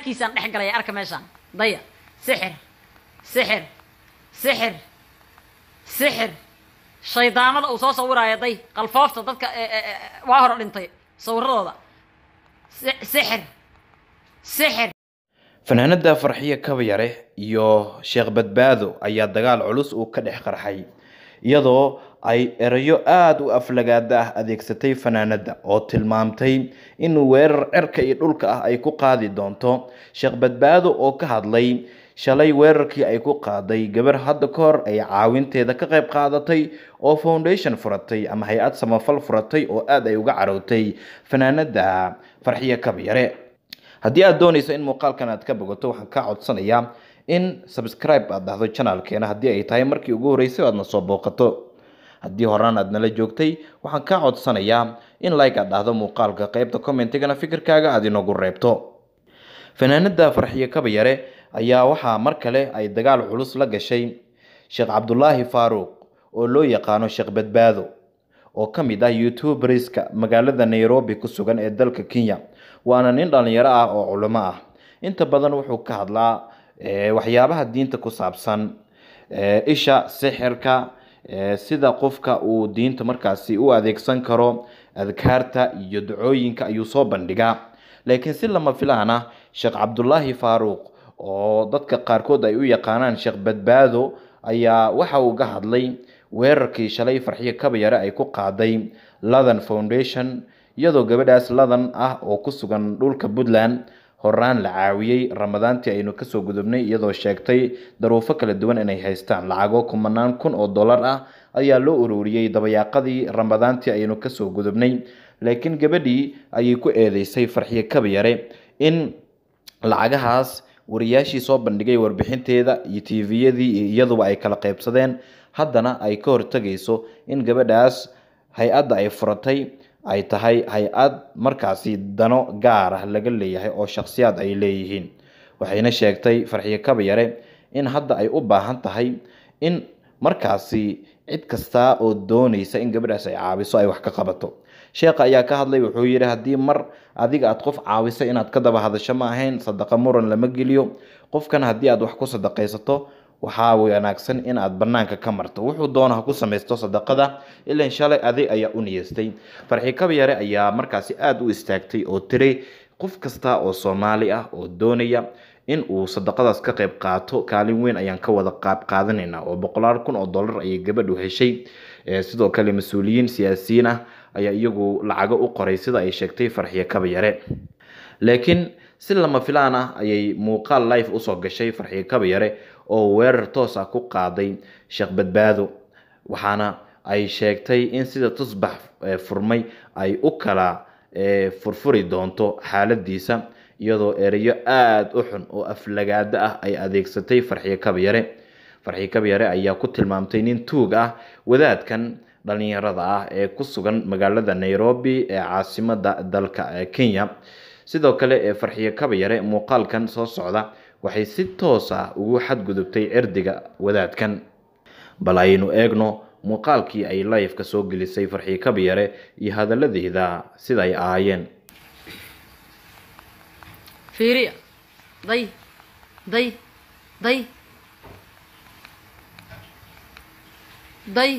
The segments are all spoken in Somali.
janaalkiisaan dhex galaya arka meeshaan daya sixir sixir sixir sixir shaydaamada uu soo sawiraayo day qalfoofta dadka waa hore dhintay sawiradooda sixir sixir fanaanada farxiyo kabayare iyo sheekh badbaado ayaa dagaal culus uu ka dhex qarxay iyadoo ay erayo aada u aflagaada ah adeegsatay fanaanada oo tilmaamtay in weerar cerka iyo dhulka ah ay ku qaadi doonto sheekh badbaado oo ka hadlay shalay weerarkii ay ku qaaday gabar hadda ka hor ay caawinteeda ka qayb qaadatay oo foundation furatay ama hay-ad samafal furatay oo aada ay uga carowtay fanaanada farxiyo kabyare haddii aad doonayso in muuqaalkan aad ka bogato waxaan kaa codsanayaa in subscribe aad dhahdo janaalkeena haddii ay tahay markii ugu horreysay aadna soo booqato haddii horaan aad nala joogtay waxaan kaa codsanayaa in like aad dhahdo muuqaalka qeybta commentigana fikirkaaga aad inoogu reebto fanaanada farxiyo kabayare ayaa waxaa mar kale ay dagaal culus la gashay sheekh cabdulaahi faaruuq oo loo yaqaano sheekh badbaado oo ka mid ah youtuberska magaalada nairobi ku sugan ee dalka kenya waana nin dhalinyaro ah oo culimo ah inta badan wuxuu ka hadlaa waxyaabaha diinta ku saabsan isha sixirka sida qofka uu diinta markaasi u adeegsan karo adkaarta iyo dacooyinka ayuu soo bandhigaa laakiin si lama filaan ah sheekh cabdulaahi faaruuq oo dadka qaarkood ay u yaqaanaan sheekh badbaado ayaa waxa uu ga hadlay weerarkii shalay farxiyo kabayare ay ku qaaday ladan foundation iyadoo gabadhaas ladan ah oo ku sugan dhulka puntland horaan la caawiyey ramadaantii aynu kasoo gudubnay iyadoo sheegtay daruufo kala duwan inay haystaan lacago kumanaan kun oo dollar ah ayaa loo ururiyey dabayaaqadii ramadaantii aynu kasoo gudubnay laakiin gabadhii ayay ku eedeysay farxiyo kabayare in lacagahaas wariyaashii soo bandhigay warbixinteeda iyo tviyadii iyo iyaduba ay kala qaybsadeen haddana ay ka hortegayso in gabadhaas hay-adda ay furatay ay tahay hay-ad markaasi dano gaar ah laga leeyahay oo shakhsiyaad ay leeyihiin waxayna sheegtay farxiyo kabayare in hadda ay u baahan tahay in markaasi cid kasta oo doonaysa in gabadhaas ay caabiso ay wax ka qabato sheekha ayaa ka hadlay wuxuu yidhi haddii mar adiga aad qof caawiso inaad ka daba hadasho ma ahayn sadaqa muran lama geliyo qofkan haddii aad wax ku sadaqaysato waxaa wanaagsan in aad banaanka ka marto wuxuu doona ha ku samaysto sadaqada ilan shalay adig ayaa u niyeystay farxi kabyare ayaa markaasi aada u istaagtay oo tiray qof kasta oo soomaali ah oo doonaya in uu sadaqadaas ka qayb qaato kaalin weyn ayaan ka wada qaab qaadanaynaa oo boqolaal kun oo dollar ayay gabadhu heshay sidoo kale mas-uuliyiin siyaasiyiin ah ayaa iyagu lacago u qoray sida ay sheegtay farxiyo kabayare laakiin si lama filaan ah ayay muuqaal life usoo gashay farxiyo kabayare oo weerar toos ah ku qaaday sheekh badbaado waxaana ay sheegtay in sida tusbax furmay ay u kala furfuri doonto xaaladiisa iyadoo ereyo aada u xun oo aflagaado ah ay adeegsatay farxiyo kabyare farxiyo kabyare ayaa ku tilmaamtay nin tuug ah wadaadkan dhalinyarada ah ee ku sugan magaalada nairobi ee caasimada dalka kenya sidoo kale ee farxiyo kabayare muuqaalkan soo socda waxay si toos ah ugu xadgudubtay cirdiga wadaadkan bal aynu eegno muuqaalkii ay lifeka soo gelisay farxiyo kabyare iyo hadaladeeda sida ay ahaayeen fiiriya day day day day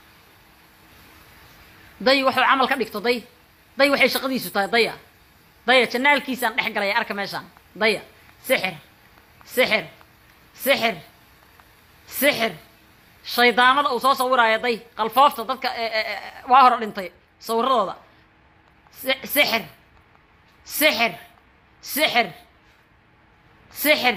day waxuu camal ka dhigto day day waxay shaqadiisu tahay daya daya janaalkiisaan dhex galaya arka meeshaan daya sixir sixir sixir sixir shaydaamada uu soo sawiraayo day qalfoofta dadka waa hore dhintay sawiradooda sixir sixir sixir sixir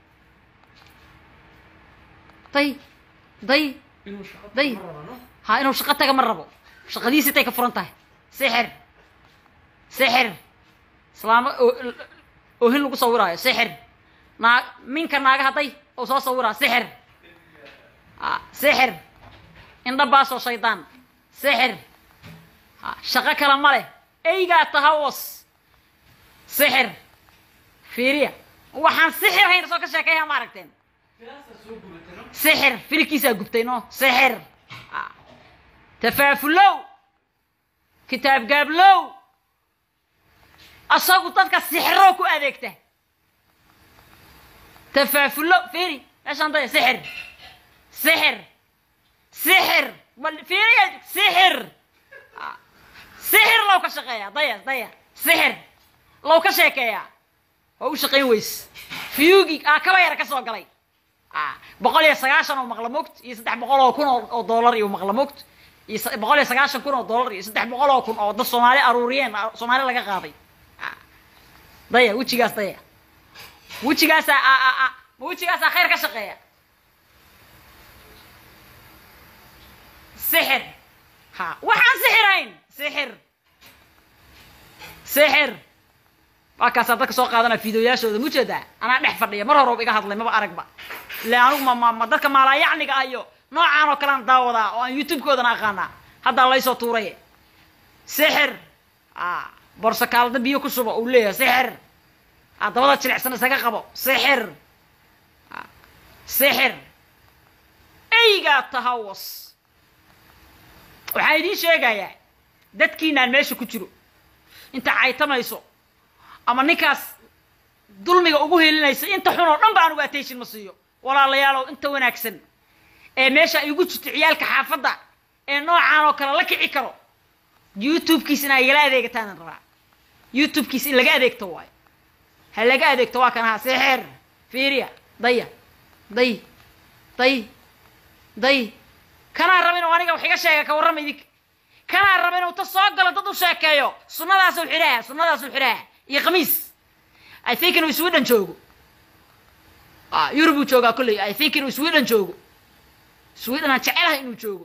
day day day ha inuu shaqo taga ma rabo shaqadiisi tay ka furan tahay sixir sixir islaamo oohin lagu sawiraayo sixir naa minka naagaha day uu soo sawiraa sixir sixir indhabaasoo shaydaan sixir shaqo kale ma leh eygaa tahawas sixir fiiriya waxaan sixir hayna soo ka sheekeeyaa ma aragteen sixir filkiisaa gubtay no sixir tafaafulow kitaab gaablow asagu dadka sixiroo ku adeegta tafaafullo fiiri meeshaan daya sixir sixir sixir bal fiiriya sixir sixir low ka shaqeeya daya daya sixir low ka sheekeeya waa u shaqayn weyse fiyugi aa kaba yara ka soo galay boqol iyo sagaashan oo maqla mogt iyo saddex boqol oo kun oo dollar iyo maqla mogt iyo boqol iyo sagaashan kun oo dollar iyo saddex boqol oo kun oo dad soomaali aruuriyeen soomaali laga qaaday daya wejigaas daya wejigaasaa ma wejigaasaa khayr ka shaqeeya sixir ha waxaan sixirayn sixir sixir waa kaasaa dadka soo qaadanaa fideoyaashooda mujeedaa anaa dhex fadhiya mar hore iga hadlay maba aragba ile anigu ma ma dadka maalaayacniga ah iyo noocaan oo kalean daawadaa oo aan youtube-koodana aqaanaa haddaa laysoo tuuray sixir borsakaalada biyo ku shuba uu leeyahay sixir dabada jilicsan isaga qabo sixir sixir eygaa tahawas waxaan idiin sheegayaa dadkiinaan meesha ku jiro inta caytamayso ama ninkaas dulmiga ugu helinaysa inta xun oo dhan ba anugu attention ma siiyo walaalayaalow inta wanaagsan ee meesha igu jirto ciyaalka xaafadda ee noocaan oo kale la kici karo youtube-kiis in ay igala adeegataanan rabaa youtube-kiis in laga adeegto waayo ha laga adeegto waa kan ahaa sixir fiiriya daya day day day kanaa raba inuu aniga wax iga sheega ka warrama idinka kanaa raba inuu ta soo galo dad u sheekeeyo sunnadaasuu xidhaha sunnadaasuu xidhaha iyo khamiis i think inuu sweden joogo yurubuu joogaa kolley i think inuu sweden joogo sweden aan jecelahay inuu joogo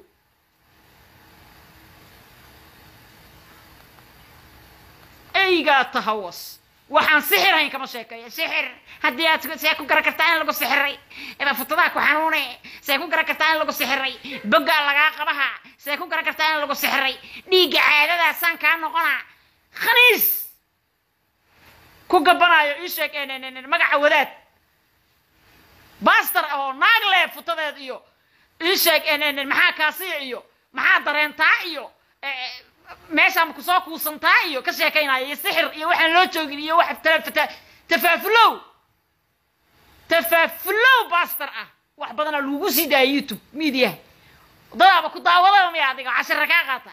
eygaa tahawas waxaan sixir hayn kama sheekeeyo sixir haddii aad see ku garan kartaa in lagu sixiray futadaha ku xanuune see ku garan kartaa in lagu sixiray boggaa lagaa qabaha see ku garan kartaa in lagu sixiray dhiigga caadadaasaan kaa noqona khaniis ku gabanaayo ii sheeg magaca wadaad baster ah oo naag leh futadeed iyo ii sheeg maxaa kaasiya iyo maxaa dareentaa iyo meeshaa kusoo kuusantaa iyo ka sheekaynaayo iyo sixir iyo waxaan loo joogin iyo wax tafaafulow tafaafulow baster ah wax badanaa lagu sii daaya youtube mediaha dadaaba ku daawadaba miya adiga cashira kaa qaata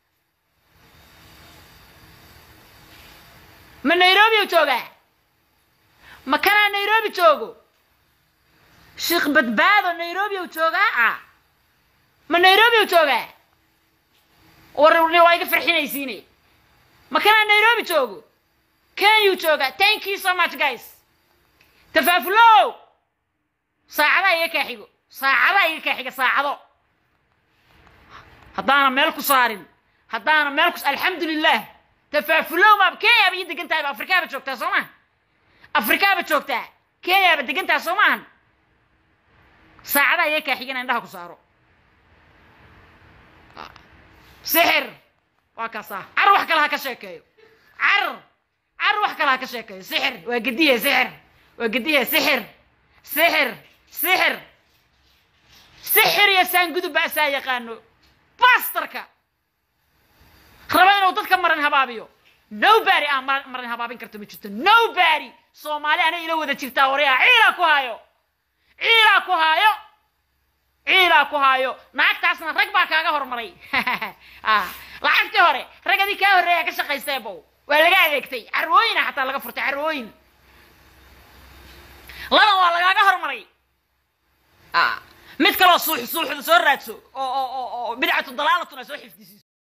ma nairobi u joogaa ma kanaa nairobi joogo sheekh badbaado nairobi u joogaa ah ma nairobi u joogaa war waa iga farxinaysiine ma kanaa nairobi joogo kenyuu joogaa thank you so much guys tafaafulow saacadaa iga kaa xigo saacadaa iga kaa xiga saacado haddaana meel ku saarin haddaana meel ku alxamdulilah tafaafulow maaba kenyaaba ii degan tahay ba afrikaaba joogtaa soo maha afrikaaba joogtaa kenyaaba degan tahay soo maahan saacadaa iga kaa xigana indhaha ku saaro sixir waa kaasaa car wax kale ha ka sheekeeyo car car wax kale ha ka sheekeeyo sixir waa gediye sixir waa gediye sixir sixir sixir sixir iyo saangudub ba asaa yaqaano bastarka raba inuu dadka marin habaabiyo nobody aan marin habaabin karto ma jirto nobody soomaali ana ila wada jirtaa waryaa ciilaa ku haayo ciilaa ku haayo ciilaa ku haayo naagtaasna rag baa kaaga hormaray lacagtii hore rag adii kaa horreeya ka shaqaystee bow waa laga adeegtay carwooyina xataa laga furtay carwooyin laban waa lagaaga hormaray mid kaloo suux suuxda soo raadso oo oo oo bidcatu dalaalatun ay soo xifdisiiso